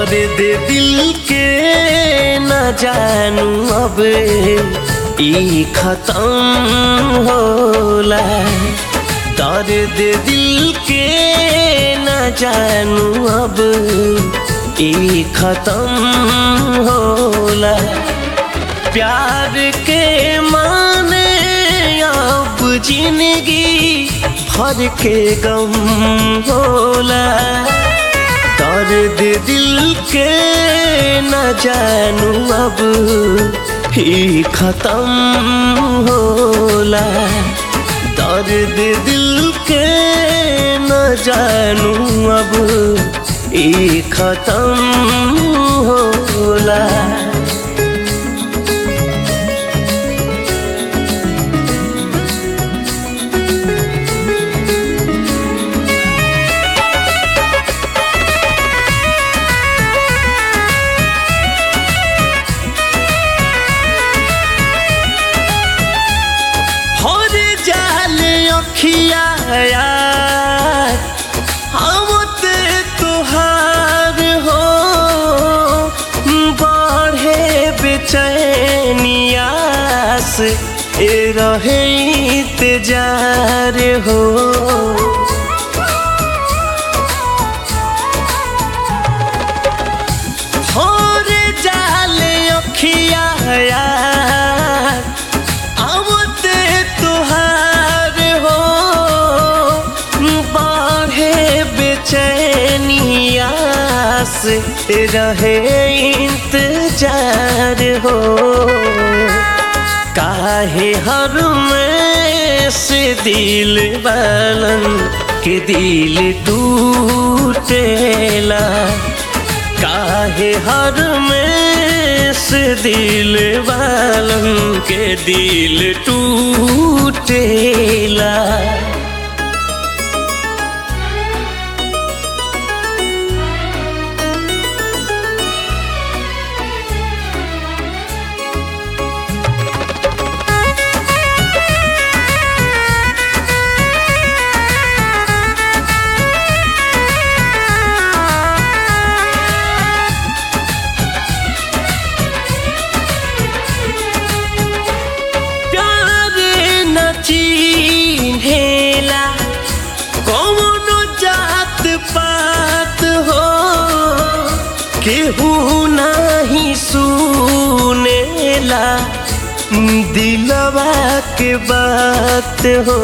दर्द दिल के न जानू अब ई खत्म होला दर्द दिल के न जानू अब ई खत्म होला प्यार के माने अब जिंदगी भर के गम होला दर्द दिल के न जानू अब ही खत्म होला दर्द दिल के न जानू अब ई खत्म होला हर जाल अखिया यार हमत तुहार हो बढ़े बेचैनियास ए रहे इंतजार हो हर जाल अखिया यार आवते तुहार हो बढ़े बेचैनियास रहे इंतजार हो काहे हर में से दिल बालन के दिल टूटेला काहे हर में से दिल वालन के दिल टूटेला प्यार न चिन्हेला कौनो जात पात हो केहू नाही सुनेला दिलवा के बात हो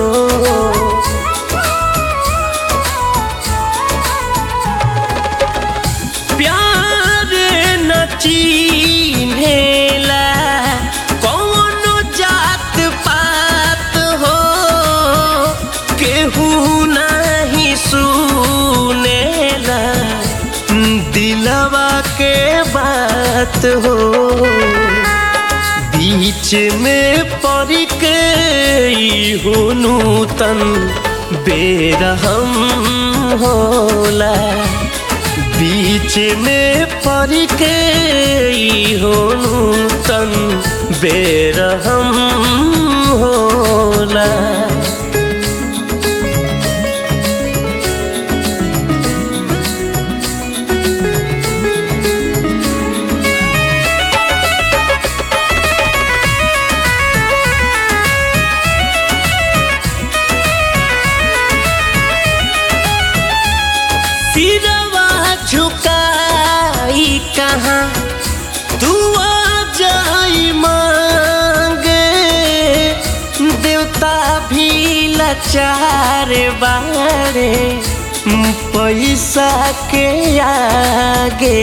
प्यार न चिन्हेला कौनो जात पात हो केहू नहीं सुनेला दिलवा के बात हो बीच में पड़ के हो नूतन बेरहम होला बीच में पड़ के हो नूतन बेरहम होला सिरवा झुकाई कहाँ तू आ जाई मांगे देवता भी लाचार बारे पैसा के आगे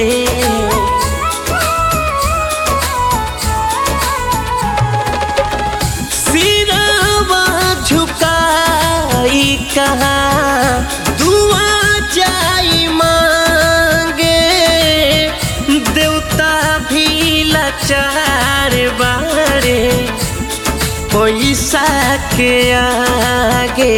सिरवा झुकाई कहाँ दुआ जाई मांगे देवता भी लाचार बारे पैसा के आगे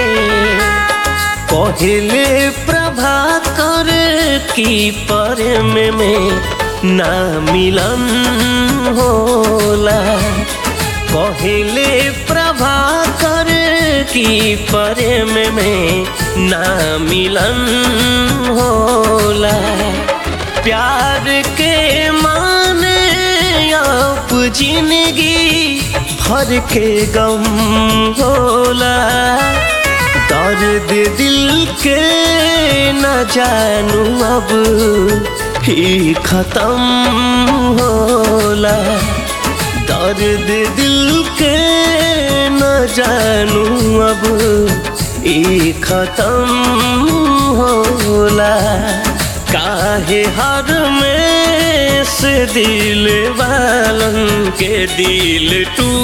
पहले प्रभाकर की पर में, में ना मिलन होला पहले प्रभाकर की प्रेम में ना मिलन होला प्यार के माने आप जिंदगी भर के गम होला दर्द दिल के न जानू अब ही खत्म होला दर्द दिल के न जानू अब ई खत्म होला काहे हर में से दिल वालन के दिल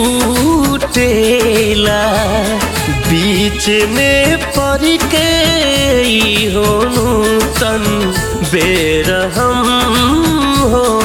टूटेला बीच में पड़ के ई होनु तन बेरहम हो